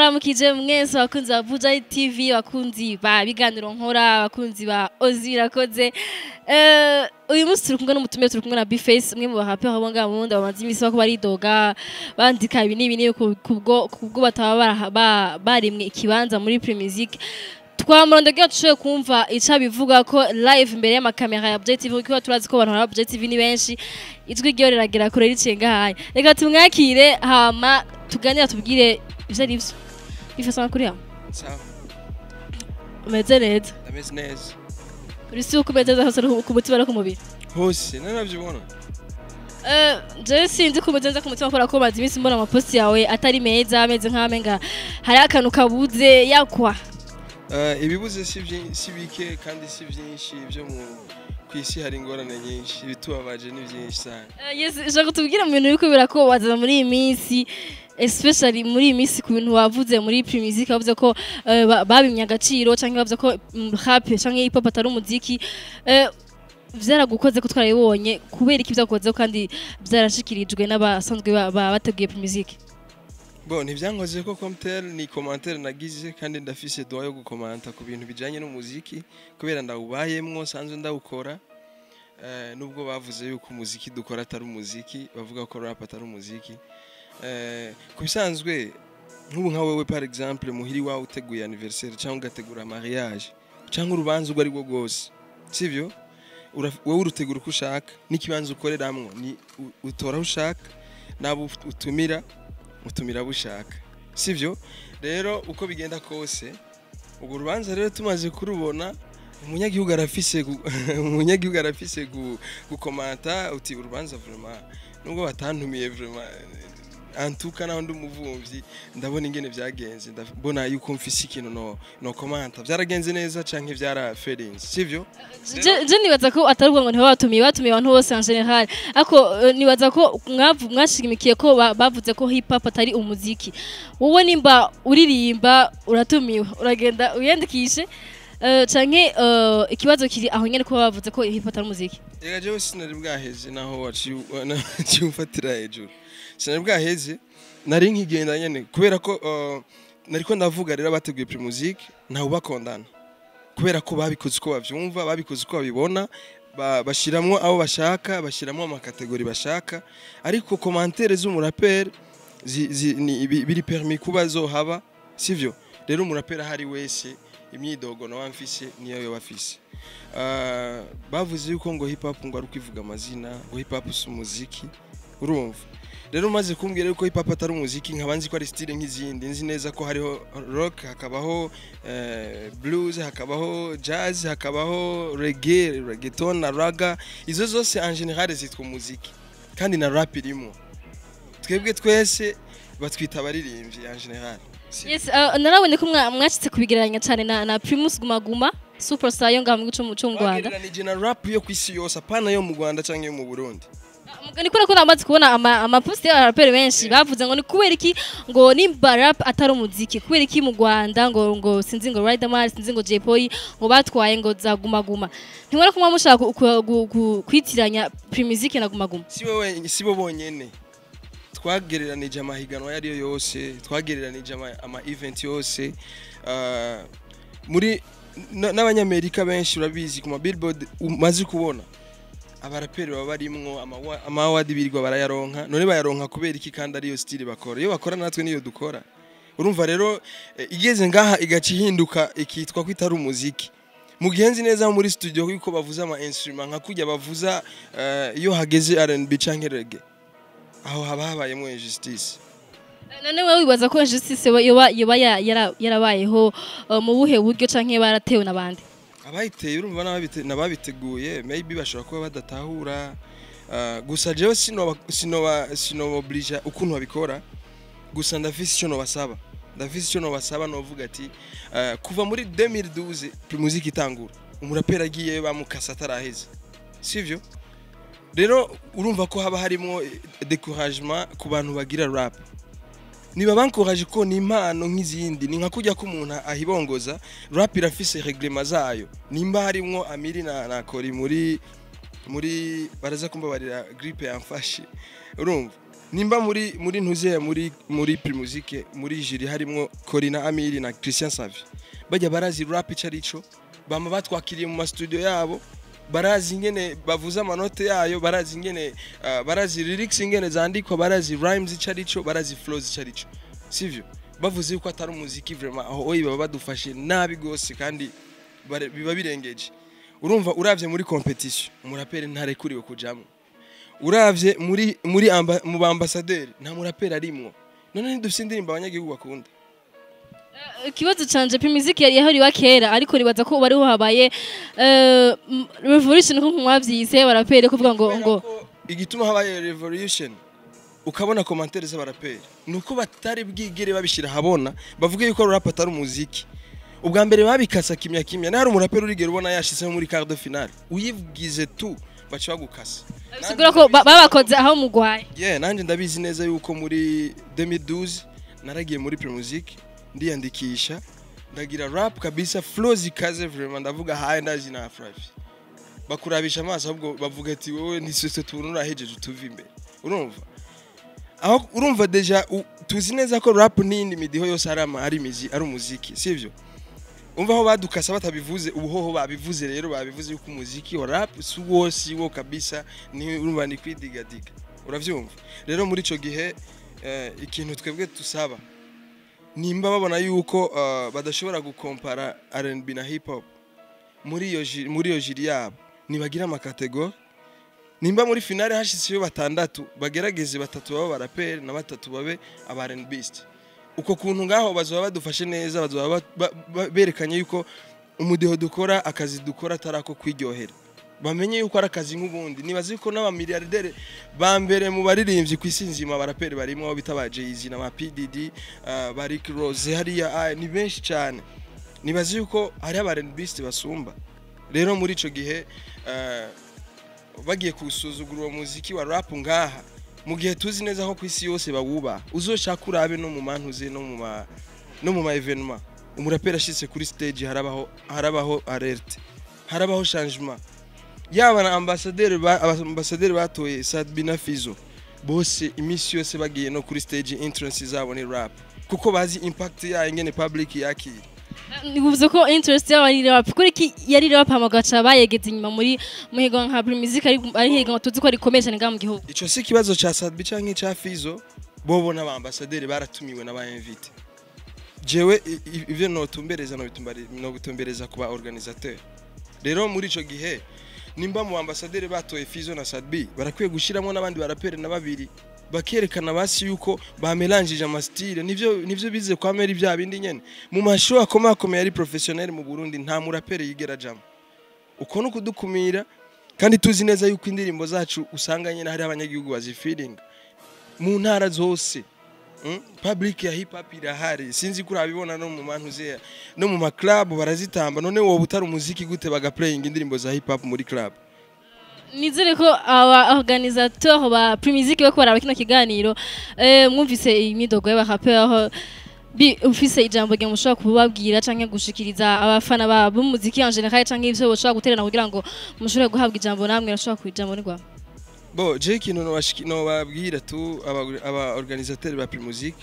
ndabaramukije mwese abakunzi ba Buja TV abakunzi ba biganiro nkora abakunzi ba Ozi birakoze eh uyu munsi turi kumwe n'umutumire turi kumwe na Bface umwe mu bahape aho bonga mu nda bamaze imisi bako baridoga bandika ibi n'ibi n'ibi kubwo kubwo bataba bara- ba- barimwe ikibanza muri Premier Music twamurondogera tushoboye kumva ica bivuga ko live imbere y'amakamera ya Budget TV kuko turazi ko abantu ba Budget TV ni benshi ijwi ryo riragera kure riciye ngahaye reka tumwakire hama tuganira tubwire ivyo ari vyo bifasa amakuru yawe sawa umeze neza ndameze neza uri si uko umeze neza hose no ku mutima no ku mubiri hose nanavyibona Eh, je sinzi ko umeze neza ku mutima kubera ko maze iminsi mbona amaposti yawe atari meza ameze nk'amenga hari akantu kabuze yakwa Eh, ibibuze si vyi- si bike kandi si vyinshi vyo mu kwisi hari ingorane nyinshi ibitubabaje ni vyinshi sana Eh, yes shaka tubwire mu bintu biriko birakubabaza muri iyi minsi especially muri iyi minsi ku bintu wavuze muri Premier Music wavuze ko eh, ba- babimye agaciro canke bavuze ko mm, rap canke hip hop atari umuziki eh, vyaragukoze ko twarabibonye kubera iki vyakukozeho kandi vyarashikirijwe n'abasanzwe ba- ba- bateguye Premier Music bon ntivyankoze ko commentaire ni commentaire nagize kandi ndafise droit yo gukomanta ku bintu bijanye n'umuziki kubera ndawubayemwo sanzwe ndawukora Eh, nubwo bavuze yuko umuziki dukora atari umuziki bavuga ko rap atari umuziki Eh, ku bisanzwe nk'ubu nka wewe par exemple muhiri wawe uteguye anniversaire cyangwa ugategura mariage cyangwa urubanza urwo ari rwo rwose sivyo Ura- wowe urutegura uko ushaka n'ikibanza ukoreramwo ni u- utora aho ushaka n'abo uf- utumira utumira abo ushaka sivyo rero uko bigenda kose urwo rubanza rero tumaze kurubona umunyagihugu arafise gu- umunyagihugu arafise gu- gukomanta uti urubanza vraiment nubwo batantumiye vraiment antuka naho ndi umuvumvyi ndabona ingene vyagenze ndabona yuko mfise ikintu no no komanta vyaragenze neza canke vyara feelings sivyo Je- je nibaza ko atari ubwo ngo ntiba batumiye batumiye abantu bose en general ariko eh, nibaza ko mwavu- mwashimikiye ko ba- bavuze ko hip hop atari umuziki wowe nimba uririmba uratumiwe uragenda uyandikishe eh, canke eh, ikibazo kiri aho nyene ko bavuze ko hip hop atari umuziki Ega jewe sinari bwaheze naho waciye waciye umfatira hejuru sinari bwaheze nari nkigenda nyene kubera ko uh, nariko ndavuga rero abateguye Pri Music ntawe bakondana kubera ko babikoze uko bavyumva babikoze uko babibona ba- bashiramwo abo bashaka bashiramwo amakategori bashaka ariko komantere z'umuraperi zi- zi- ni- bi- biri permis kuba zohaba sivyo rero umuraperi ahari wese imyidogo nawe mfise niyo yoba afise Ah, bavuze yuko ngo hip hop ngo ari ukwivuga amazina ngo hip hop si umuziki urumva rero umaze kumbwira yuko hip hop atari umuziki nkaba nzi ko ari style nk'izindi nzi neza ko hariho rock hakabaho eh, blues hakabaho jazz hakabaho reggae reggaeton na raga izo zose en general zitwa umuziki kandi na rap irimo twebwe twese batwita abaririmbyi en general Si- yes eh, narabonye ko mwa- mwashitse kubigereranya cane na, na Primus Guma Guma superstar yo ngaha mu gihugu co mu Rwanda Wagereranije na rap yo ku isi yose apana yo mu Rwanda canke yo mu Burundi ni kubera ko namaze kubona ama- amaposti y'abaraperi benshi bavuze ngo ni kubera iki ngo nimba rap atari umuziki kubera iki mu rwanda ngo ngo sinzi ngo riderman sinzi ngo jay polly ngo batwaye ngo za gumaguma ntimwara ko muba mushaka ku- ku- ku- ku- kwitiranya primizike na gumaguma si wowe si bo bonyene twagereranije amahiganwa ayo ariyo yose twagereranije ama, ama event yose ah, muri n- n'abanyamerika benshi urabizi ku ma billboard umaze kubona abaraperi baba barimwo ama- ama award birirwa barayaronka none bayaronka kubera iki kandi ariyo style bakora iyo bakora natwe niyo dukora urumva rero eh, igeze ngaha igaca ihinduka ikitwa ko itari umuziki mu gihe nzi neza muri studio yuko bavuza ama instrument nka kujya bavuza eh, iyo hageze R&B canke reggae aho haba habayemo injustice none wowe wibaza ko injustice yoba yoba ya- yara- yarabayeho uh, mu buhe buryo canke baratewe n'abandi abayiteye urumva n'ababite- n'ababiteguye maybe bashobora kuba badatahura ah, gusa jewe sinoba sinoba sinoboblija ukuntu babikora gusa ndafise icyo nobasaba ndafise icyo nobasaba novuga ati ah, kuva muri 2012 muziki itangura umuraperi agiye bamukasa ataraheze sivyo rero urumva ko haba harimo eh, découragement ku bantu bagira rap niba bankoraje ko ni impano nk'izindi ni nka kujya ko umuntu ahibongoza rap irafise reglema zayo nimba harimwo amiri na, na kori muri muri baraza kumbabarira gripe yamfashe urumva nimba muri muri ntuze muri muri primusike muri jiri harimo Corina Amiri na Christian Savi bajya barazi rap ico arico bama batwakiriye mu mastudio yabo barazi ingene bavuza amanote yayo barazi ingene uh, barazi lyrics ingene zandikwa barazi rhymes ico arico barazi flows ico arico sivyo bavuze yuko atari umuziki vraiment aho oyi baba badufashe nabi gose kandi bare- biba birengeje urumva uravye muri competition umuraperi ntarekuriwe kujamwo uravye muri muri amba, mu bambasaderi nta muraperi arimwo none ntidufise indirimbo abanyagihugu bakunda ikibazo canje primiziki yari yahoriwa kera ariko nibaza ko ubu ariho habaye eh, m- revolution nko mwavyise barapere kuvuga ngo ngo Kubera ko igituma habaye revolution ukabona commentaire z'abaraperi nuko batari bwigere babishira habona bavuga yuko rap atari umuziki ubwa mbere babikasa kimya kimya nari umuraperi urigera ubona yashizeho muri quart de finale uyivugize tu baca bagukasa sigura ko ba- babakoze aho mugwaye yeah, nanjye ndabizi neza yuko muri 2012 naragiye muri Primusic ndiyandikisha ndagira rap kabisa flow zikaze vraiment ndavuga haye ndazi na afravi bakurabisha amaso ahubwo bavuga ati wowe ntisose tubona urahejeje utuva imbere urumva aho urumva deja u- tuzi neza ko rap n'indi midiho yose ari ama- ari imizi ari umuziki sivyo umva aho badukasa batabivuze ubuhoho babivuze rero babivuze yuko umuziki wa rap si wo si wo kabisa ni urumva ni kwidigadiga uravyumva rero muri ico gihe eh, ikintu twebwe tusaba nimba babona yuko eh, badashobora gukompara R&B na hip hop muri iyo ji- muri iyo jiri yabo nibagira amakategori nimba muri finale hashizeyo batandatu bagerageze batatu babe baraperi na batatu babe aba R&Bist uko kuntu ngaho bazoba badufashe neza bazoba ba- ba- ba- berekanye yuko umudeho dukora akazi dukora atari ako kwiryohera bamenye yuko ari akazi nk'ubundi nibaza yuko n'abamiliyardere ba mbere mu baririmbyi ku isi nzima baraperi barimo abo bita ba Jay-Z na ba PDD uh, ba Rick Ross hariya ah, ni benshi cyane nibaza yuko hari aba R&Bist basumba rero muri ico gihe uh, bagiye kusuzugura uwo muziki wa rap ngaha mu gihe tuzi neza ko ku isi yose bawubaha uzoshaka urabe no mu mantuze no mu ma no mu ma evenement umuraperi ashitse kuri stage harabaho harabaho alerte harabaho changement yaba na ambassadeur ba ambassadeur batoye Sadbina Fizo bose imisi yose bagiye no kuri stage entrance zabo ni rap kuko bazi impact yayo ingene public yakira nibuze ko interest yabo ari rap kuri ki yari rap amagaca bayegeze inyuma muri muhigo nka primiziki ari ari higa tuzi ko rikomeye cyane ngaha mu gihugu ico si kibazo ca Sadbi canke ca Fizo bobo n'abambasaderi baratumiwe n'abayinvite jewe i- i- ivyo notumbereza nobitumbereza nobitumbereza ku ba organisateur rero muri ico gihe nimba mu ambasaderi batoye Fizo na Sadbi barakwiye gushiramo n'abandi baraperi na babiri bakerekana basi yuko bamelanjije amastile nivyo nivyo bize kwa meri bya bindi nyene mu mashow akomakomeye ari professionnel mu Burundi nta muraperi yigera jamo uko no kudukumira kandi tuzi neza yuko indirimbo zacu usanga nyine hari abanyagihugu bazifiringa mu ntara zose mm? public ya hip hop irahari sinzi ko urabibona no mu mantu zeya no mu maclub barazitamba none wowe utari umuziki gute bagaplaying indirimbo za hip hop muri club nizere ko aba organisateur ba primiziki bako baraba kino kiganiro eh, mwumvise imidogo y'abaraperi aho bi ufise ijambo rya mushobora kubabwira canke gushikiriza abafana ba b'umuziki en general canke ivyo boshobora guterana kugira ngo mushobore guhabwa ijambo namwe rashobora ku ijambo ni rwa bo je ikintu nobashiki- nobabwira tu aba- aba organisateur ba primusic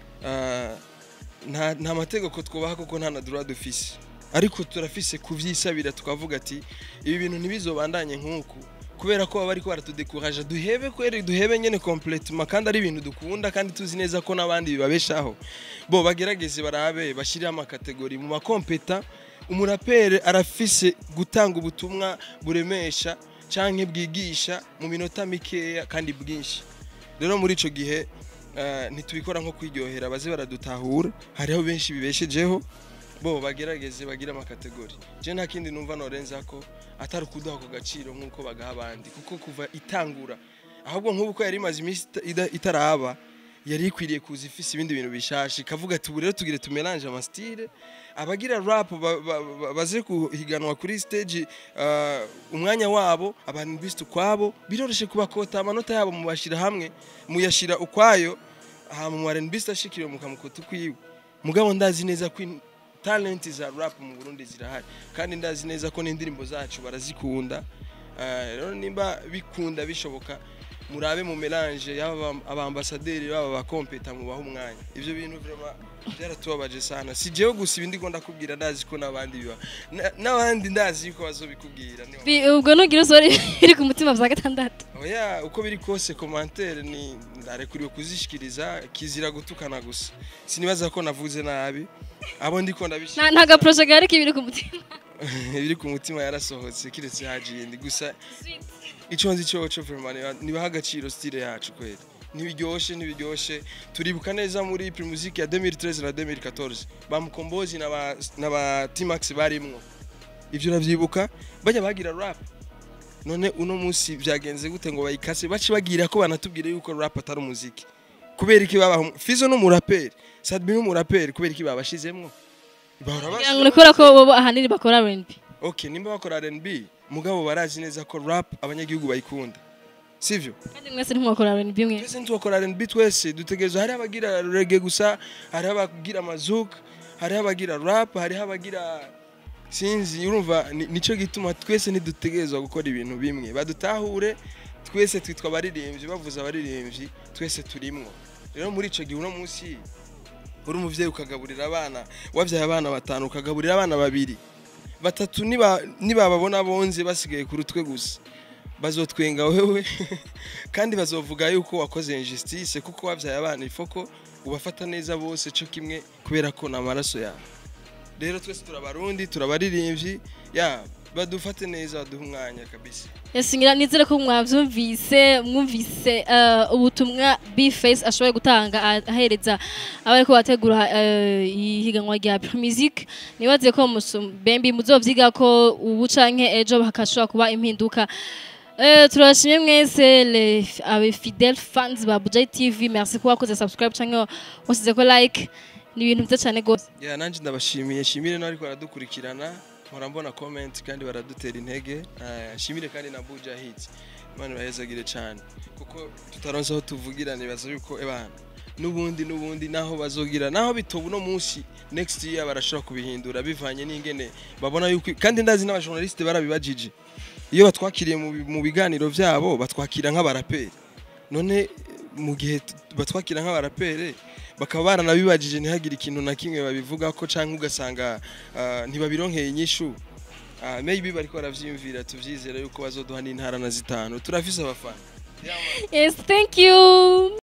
nta nta mategeko twubaha kuko nta na droit dufise ariko turafise kuvyisabira tukavuga ati ibi bintu ntibizobandanye nk'uku kubera ko baba bariko baratudekuraje duhebe kweri duhebe nyene complètement kandi ari ibintu dukunda kandi tuzi neza ko n'abandi bibabeshaho bo bagerageze barabe bashyireho amakategori mu makompeta umurapere arafise gutanga ubutumwa buremesha canke bwigisha mu minota mikeya kandi bwinshi rero muri ico gihe eh, ntitubikora nko kwiryohera baze baradutahura hariho benshi bibeshejeho bo bagerageze bagire amakategori je nta kindi numva norenza ko atari ukuduha ako gaciro nk'uko bagaha abandi kuko kuva itangura ahubwo nk'ubu ko yari imaze iminsi ita- ida- itaraba yari ikwiriye kuza ifise ibindi bintu bishasha ikavuga ati ubu rero tugire tumelange amastile abagira rap ba- ba- ba- baze kuhiganwa kuri stage uh, umwanya wabo abantu bise ukwabo biroroshe kubakota amanota yabo mubashira hamwe muyashira ukwayo hama mu R&B ashikiriwe mukamukota ukwiwe mugabo ndazi neza ko in- talent za rap mu Burundi zirahari kandi ndazi neza ko n'indirimbo zacu barazikunda Eh, rero nimba bikunda bishoboka murabe mu melange yaba abambasaderi baba bakompeta mubaha umwanya ivyo bintu vraiment byaratubabaje sana si jewe gusa ibindi ko ndakubwira ndazi ko n'abandi biba Na- n'abandi ndazi yuko bazobikubwira niho Bi- ubwo nugira usore iri ku mutima bya gatandatu oya uko biri kose commentaire ni ndarekuriwe kuzishikiriza kizira gutukana gusa sinibaza ko navuze nabi abo ndiko ndabishira nta nta gaproje gahari k'ibiri ku mutima ibiri ku mutima yarasohotse kiretse hajindi gusa ico nzi coco vraiment niba- nibaha agaciro style yacu kweli ntibiryoshe ntibiryoshe turibuka neza muri primusique ya 2013 na 2014 bamukombozi na ba na ba T-Max barimwo ivyo uravyibuka bajya bagira rap none uno munsi byagenze gute ngo bayikase baci bagira ko banatubwire yuko rap atari umuziki kubera iki babaho Fizo n'umuraperi Sadbi n'umuraperi kubera iki babashizemwo bahora kugira ngo ni kubera ko bo ahanini bakora R&B okay nimba bakora R&B mugabo barazi neza ko rap abanyagihugu bayikunda sivyo kandi mwese ntimwakora R&B mwe twese ntitwakora R&B twese dutegerezwa hari abagira reggae gusa hari abagira mazuk hari abagira rap hari abagira sinzi urumva ni- nico gituma twese ntidutegerezwa gukora ibintu bimwe badutahure twese twitwa abaririmbyi bavuze abaririmbyi twese turimwo rero muri ico gihe uno munsi uri umuvyeyi ukagaburira abana wavyaye abana batanu ukagaburira abana babiri batatu niba nibababona bonze basigaye ku rutwe gusa bazotwenga wewe kandi bazovuga yuko wakoze injustice kuko wavyaye abana ifoko ubafata neza bose cyo kimwe kubera ko ni amaraso yawe rero twese turabarundi turabaririmbyi ya badufate neza baduhe umwanya kabisa yasingira nizere ko mwavyumvise mwumvise eh, ubutumwa Bface ashoboye gutanga ah- ahereza abariko bategura eh, ihiganwa rya Music nibaze ko musum- bembi muzovyiga ko ubu canke ejo hakashobora kuba impinduka Eh, turashimye mwese les abe fidèles fans ba Budget TV merci ko wakoze subscribe canke wasize ko like ni ibintu byiza cyane gose ya nanjye ndabashimiye shimire n'abariko baradukurikirana mpora mbona comment kandi baradutera intege Eh, shimire kandi na buja hit imana ibahezagire cyane kuko tutaronse aho tuvugira nibaza yuko ebana n'ubundi n'ubundi naho bazogira naho bitoba uno munsi next year barashobora kubihindura bivanye n'ingene babona yuko kandi ndazi n'abajournaliste barabibajije iyo batwakiriye mu bi- mu biganiro byabo batwakira nk'abaraperi none mu gihe t- batwakira nk'abaraperi bakaba baranabibajije ntihagire ikintu na kimwe babivuga ko cyangwa ugasanga ah, ntibabironkeye inyishu Ah, maybe bariko baravyiyumvira tuvyizera yuko bazoduha n'intara na zitanu turafise abafana yes thank you